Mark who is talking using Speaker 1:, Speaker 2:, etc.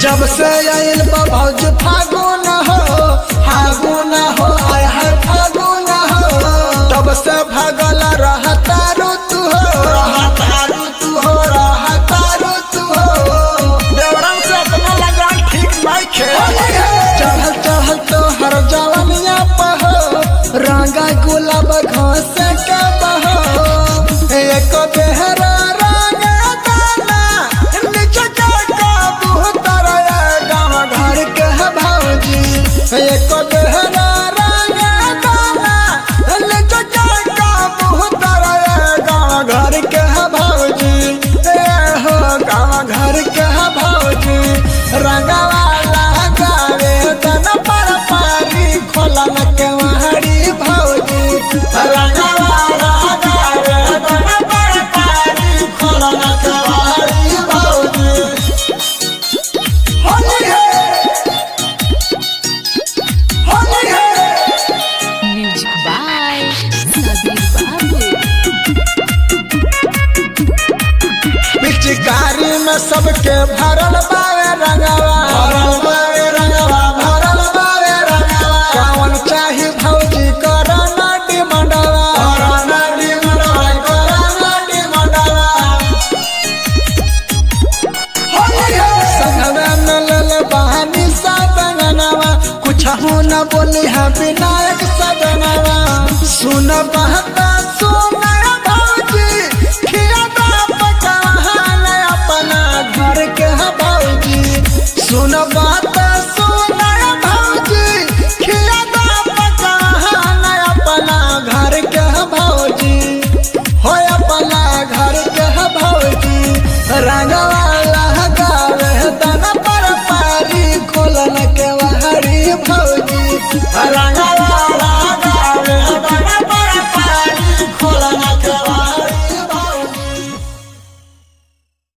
Speaker 1: जब से आइल बा भौज फागुन हो फागुन हो आय है फागुन हो तब से भगल रहता ऋतु हो रहता ऋतु हो रहता ऋतु हो
Speaker 2: देवरम से अपना लगान ठीक नहीं खे
Speaker 1: चढ़ल चढ़ल तो हर जवनिया पहो रंगा गुलाब घास के बहो एक बेहरा रंग दाना नीचे के कबूतर गाँव घर के भौजी एक बेहरा रंग दाना नीचे के कबूतर गाँव घर के भौजी ए हो गाँव घर के भौजी रंगवाला गावे तन पर पारी खोलन के वहरी भौजी रंगवाला गावे तन पर पारी खोलन के वहरी भौजी होली है होली है
Speaker 3: Music by Sabir Babu.
Speaker 1: पिचकारी में सबके भरल बावे रंगवा भरल बावे रंगवा भरल बावे रंगवा कौन चाही भौजी करना डिमंडवा करना डिमंडवा करना डिमंडवा संगवे में लल बहानी सा बंगनवा कुछ हो न बोली है विनायक सदनवा सुन बहता सुन